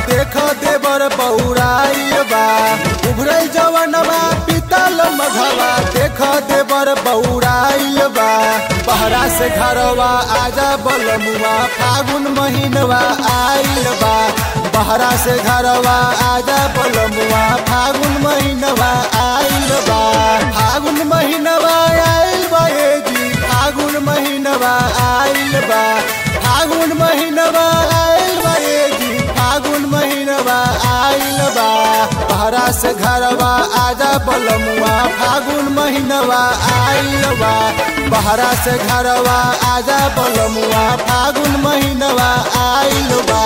देख देवर बौराइल बा उभरल जवनवा पीतल मघवा देख देवर बौराइल बा बहरा से घरवा आजा बलमुआ फागुन महीनवा आइल बा बहरा से घरवा आजा बलमुआ फागुन महीनवा आइल बा फागुन महीनवा आइल बा ए जी फागुन महीनवा आइल बा फागुन महीनवा आइल बा ए जी फागुन महीनवा आइल बा बहरा से घरवा आजा बलमुआ फागुन महीनवा आइल बा बहरा से घरवा आजा बलमुआ फागुन महीनवा आइल बा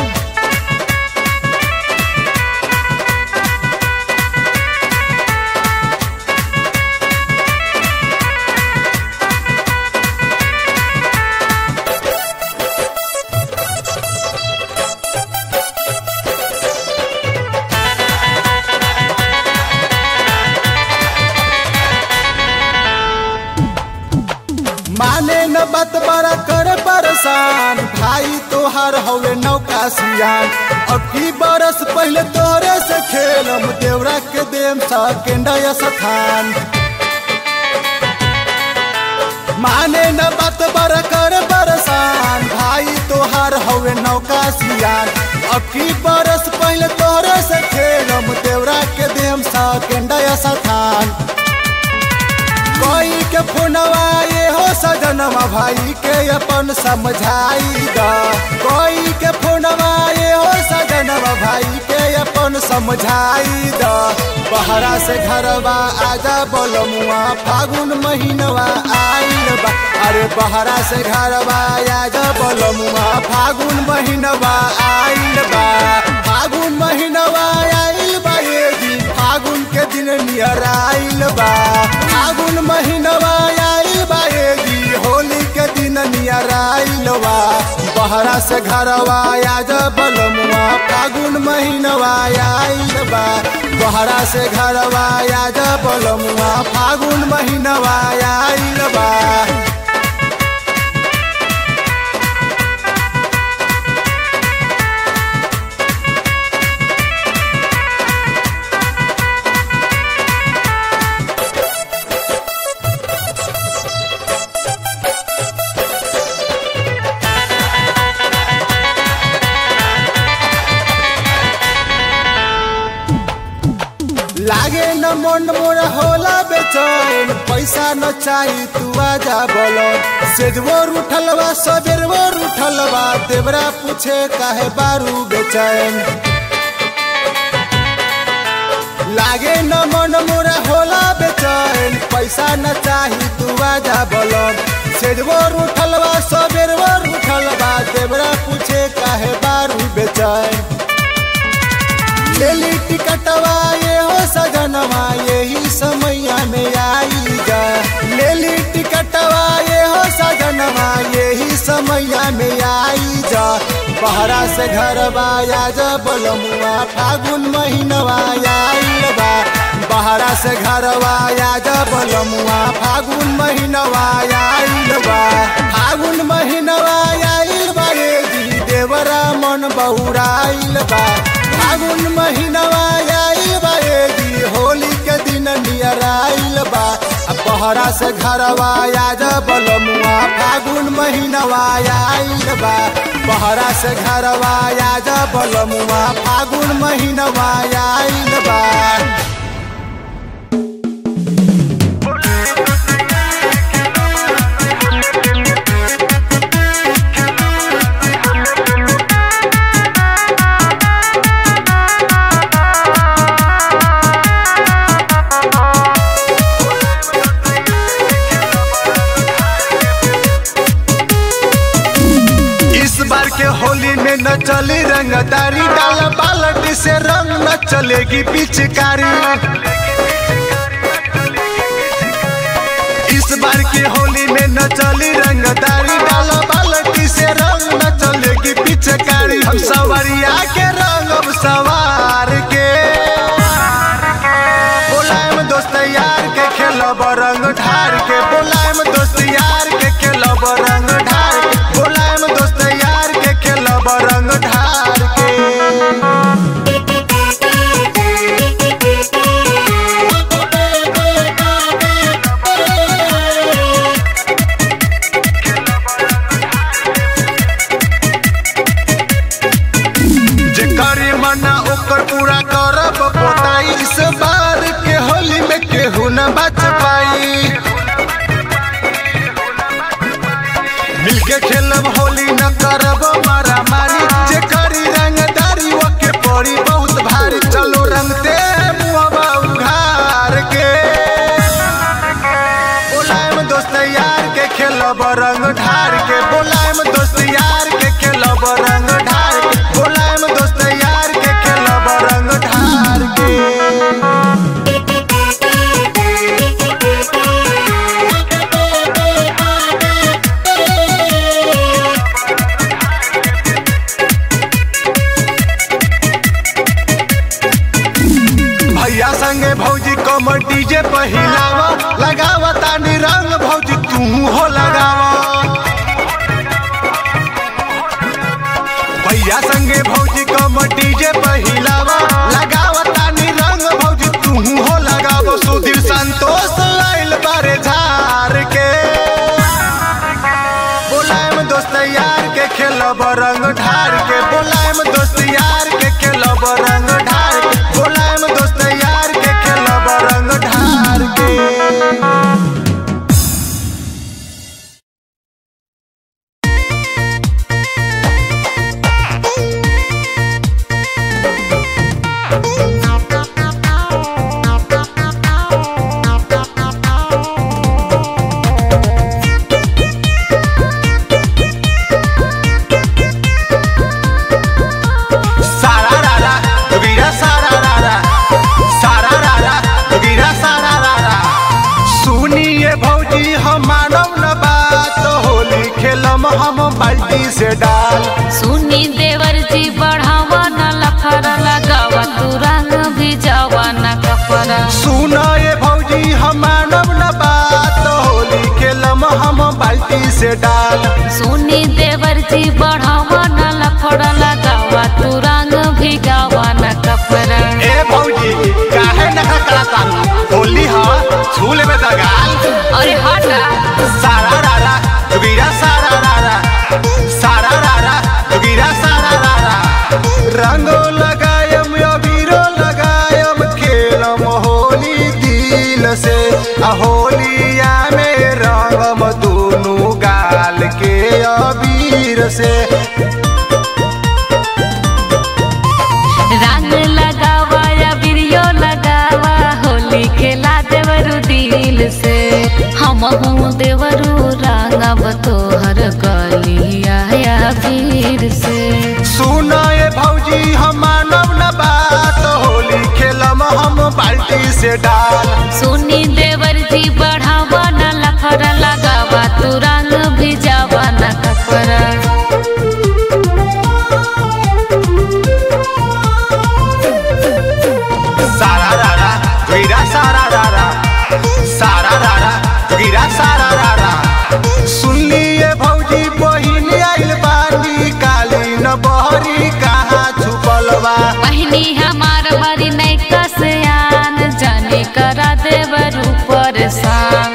माने न बात बड़ा कर परेशान भाई तोहार हवे नौका सियान अब की बरस पहले तोरे से खेलम देवरा के देम सेकेंड स्थान माने न बात बड़ा कर परेशान भाई तोहार हवे नौका सियान अब की बरस पहले तोरे से खेलम देवरा के देम सेकेंड स्थान कोई के फोनवा ये हो सजनवा भाई के अपन समझाई दा कोई के फोनवा ये हो सजनवा भाई के अपन समझाई दा बहरा से घरवा आजा बोलमुआ फागुन महीनवा आइल बा अरे बहरा से घरवा आजा बोलमुआ फागुन महीनवा आइल बा फागुन महीनवा आइल बा ये जी फागुन के दिन नियर आइल बा फागुन महीनवा आइल बा ये जी होली के दिन नियर आइल बा बहरा से घरवा आज बलमुआ फागुन महीनवा आइल बा बहरा से घरवा आज बलमुआ फागुन महीनवा आइल बा लागे न मन मोर होला बेचैन पैसा न चाही तू आजा बोलो सेजवोर उठलवा सबेरवोर उठलवा देवरा पूछे काहे बारू बेचैन लागे न मन मोर होला बेचैन पैसा न चाही तू आजा बोलो सेजवोर उठलवा सबेरवोर उठलवा देवरा पूछे काहे बारू बेचैन लेली टिकटवा ये हो सजनवा यही समैया में आई जा लेली टिकटवा ये हो सजनवा यही समैया में आई जा बहरा से घरवा या जा बोलमुआ फागुन महीनवा आइल बा बहरा से घरवा या जा बोलमुआ फागुन महीनवा आइल बा फागुन महीनवा आइल बा ये जी देवरा मन बहुराइल बा फागुन महीनवा आइल बा ए जी होली के दिन नियर आइल बा आ बहरा से घरवा आज बलमुआ फागुन महीनवा आइल बा बहरा से घरवा आज बलमुआ फागुन महीनवा आइल बा इस बार के होली में न चली रंगदारी डाल बाल्टी से रंग न चलेगी पिचकारी इस बार की होली में न चली रंगदारी डाल बाल्टी से रंग न चलेगी पिचकारी हम सवरिया के रंग अब सवार के बोलायम दोस्त यार के खेलब रंग ढार के बोलायम दोस्त यार के खेलब रंग ढार के बोलायम दोस्त यार के खेलब रंग ढार के के खेलब होली न करब मारा मारी जे करी रंगदारी ओके पड़ी बहुत भारी चलो रंगते मुहबा उघार के बोलायम दोस्त यार के खेलब रंग ढार के बोलायम दोस्त यार के खेलब रंग ढार के बोलायम दोस्त यार के खेलब रंग ढार के भैया संगे भौजी कमर डीजे पहिलावा लगावा तानी रंग भौजी तू हो लगावा भैया संगे भौजी कमर डीजे पहिलावा लगावा तानी रंग भौजी तू हो लगावा सुधीर संतोष लाइल बारे झार के बोलायम दोस्त यार के खेलब रंग ढार के बोलायम दोस्त यार के खेलब रंग ढार के बोलायम दोस्त यार के खेलब रंग ढार के सारा रारा वीरा सारा रारा सारा रारा वीरा सारा रारा सुनिए भौजी हम मानव न बात होली खेलम हम बाल्टी से डाल सुनी देवर जी बढ़ावा न लफड़ा लगावा तू रंग भी जावा न कपड़ा सुना ये भौजी हम मानव न बात होली खेलम हम बाल्टी से डाल सुनी देवर जी बढ़ावा न लफड़ा लगावा तू रंग भी गावा न कपड़ा ए भौजी काहे न कराता होली हा छू लेबे दगाल अरे हटा सारा रारा वीरा सारा रारा सारा रारा वीरा सारा रारा रंगो लगायम अबीरो लगायम खेलम होली दिल से आ होलिया में रंगम दोनों गाल के अबीर से रंग लगावा या बिरियो लगावा होली खेला देवरू दिल से हम हूँ देवरू रंगब तोहर गलिया या वीर से सुना ये भौजी हम मानव न बात होली खेलम हम बाल्टी से डाल सुनी देवर जी बढ़ावा न लफड़ा लगावा तू रंग भी जावा न कपड़ा सारा रारा वीरा सारा रारा सारा रारा वीरा सारा रारा सुन लिए भौजी बहिन आइल बानी काली न बहरी कहाँ छुपल बा बहनी हमार बड़ी नहीं कसयान जाने करा देवर परेशान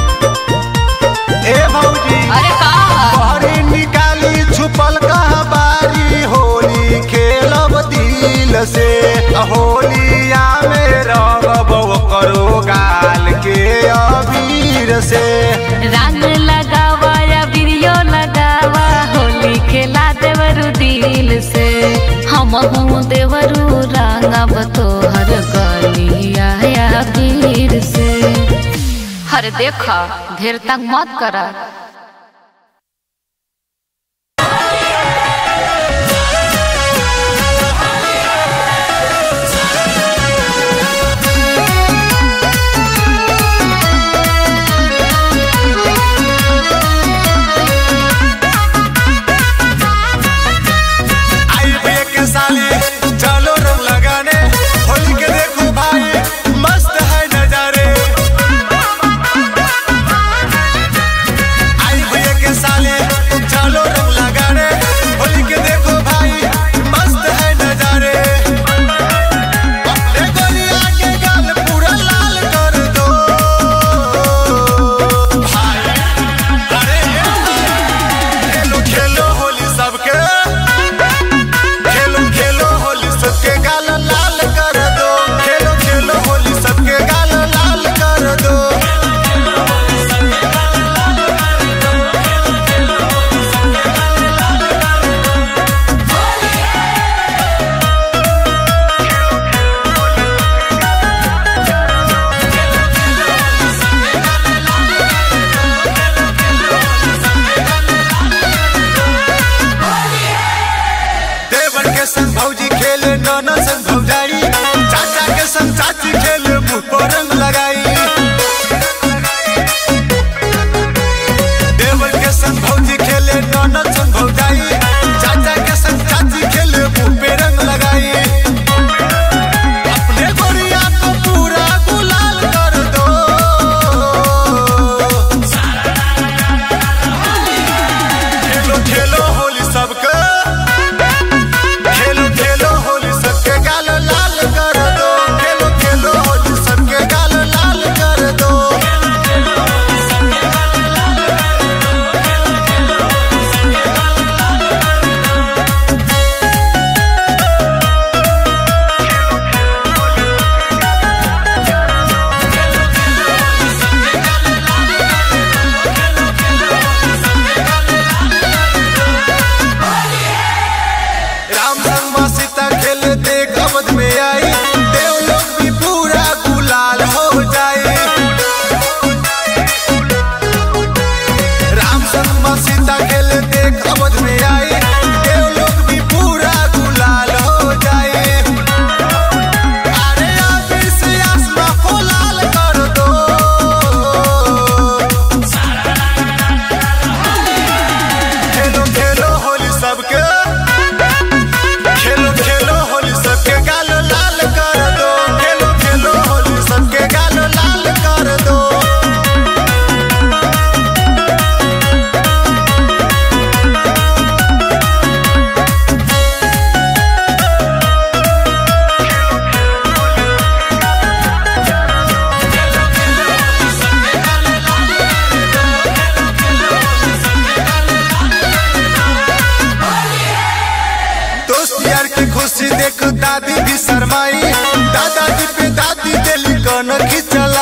ए भौजी अरे का बहरी निकाली छुपल कहाँ बारी होली खेलब दिल से होलिया में रंगब करो गाल के अबीर से रंग लगावा या बिरियो लगावा होली खेला देवरू दिल से हम हूँ देवरू रंगब तोहर गलिया या वीर से हर देखा ढेर तंग मत करा आई भैया के साली चलो रंग लगाने होली के देखो भाई मस्त है नजारे समझ में आई देव लोग भी पूरा गुलाल हो जाए अरे अभी से आसमां को लाल कर दो खेलो खेलो होली सबके खेलो खेलो होली सबके गाल लाल कर दो खेलो खेलो होली सबके गाल लाल कर दो दोस्त यार की खुशी देख दादी भी शरमाई दादाजी पे दादी दिल कन खिंचल